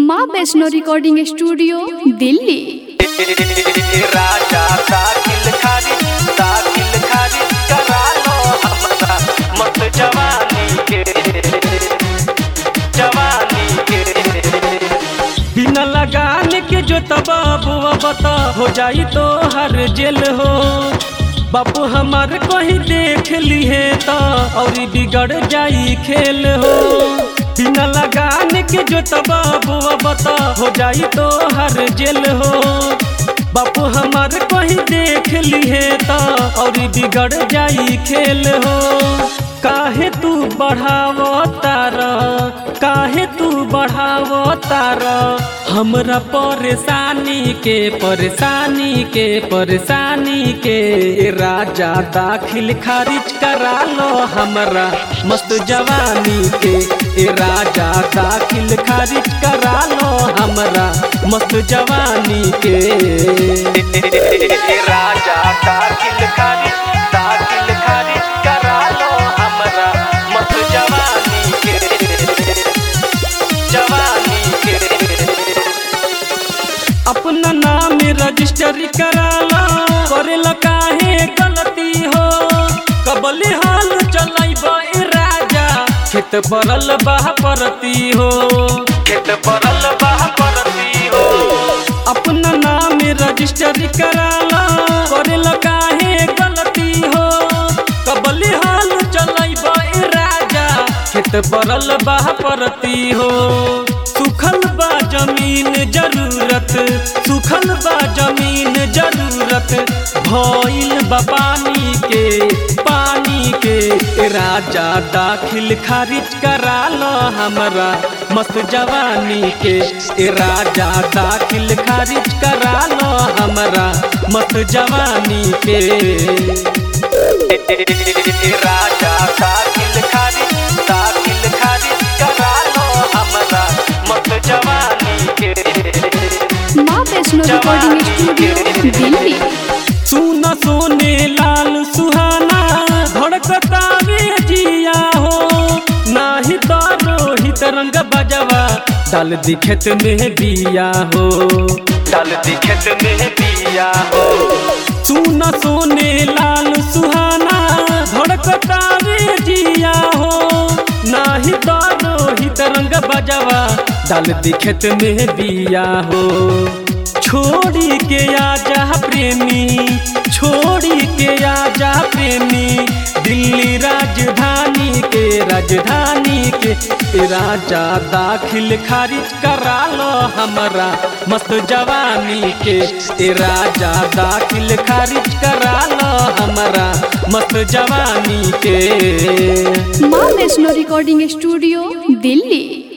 माँ Vaishno recording studio Delhi राजा दाखिल खारिज दाखिल खारिज करा लो हमरा मत जवानी के जवानी के बिना लगाने के जो तबाबुआ बता हो जाई तो हर जेल हो बापू हमार कहीं देख लिए तो और बिगड़ जाई खेल हो बिना लगाने के जो तबाबुआ बता हो जाई तो हर जेल हो बापू हमार कहीं देख लिए तो और बिगड़ जाई खेल हो काहे तू बढ़ावो तार काहे तू बढ़ावो तार हमरा परेशानी के परेशानी के परेशानी के राजा दाखिल खारिज करा लो हमरा मस्त जवानी के ए राजा दाखिल खारिज करा लो हमरा मस्त जवानी के राजा दाखिल खारिज दाखिल खारिज करा लो हमरा मस्त जवानी के जवानी के अपना नाम रजिस्टर कराला करेला काहे गलती हो कबले हाल चलाइब ए राजा खेत परल बाह परती हो खेत परल बाह परती हो अपना नाम रजिस्टर कराला करेला काहे गलती हो कबले हाल चलाइब ए राजा खेत परल बाह परती हो सुखल बा जमीन जरूरत सुखल बा जमीन जरूरत भइल बा पानी के पानी के राजा दाखिल खारिज करा लो हमरा मस्त जवानी के ए राजा दाखिल खारिज करा लो हमरा मस्त जवानी के राजा दाखिल खारिज दाखिल खारिज करा लो हमरा मस्त जवानी के माँ वैष्णो रिकॉर्डिंग स्टूडियो दिल्ली सुन सोने लाल सुहाना धड़कता रे जिया हो नाही तो रोहित रंग बजवा डाल दी खेत में बिया हो डाल दी खेत में बिया हो सुन सोने लाल सुहाना धड़कता रे जिया हो नाही तो रोहित रंग बजवा डाल दी खेत में बिया हो छोड़ी के आजा प्रेमी छोड़ी के आजा प्रेमी दिल्ली राजधानी के राजधानी के ए राजा दाखिल खारिज करा लो हमरा मस्त जवानी के ए राजा दाखिल खारिज करा लो हमरा मस्त जवानी के माँ वैष्णो रिकॉर्डिंग स्टूडियो दिल्ली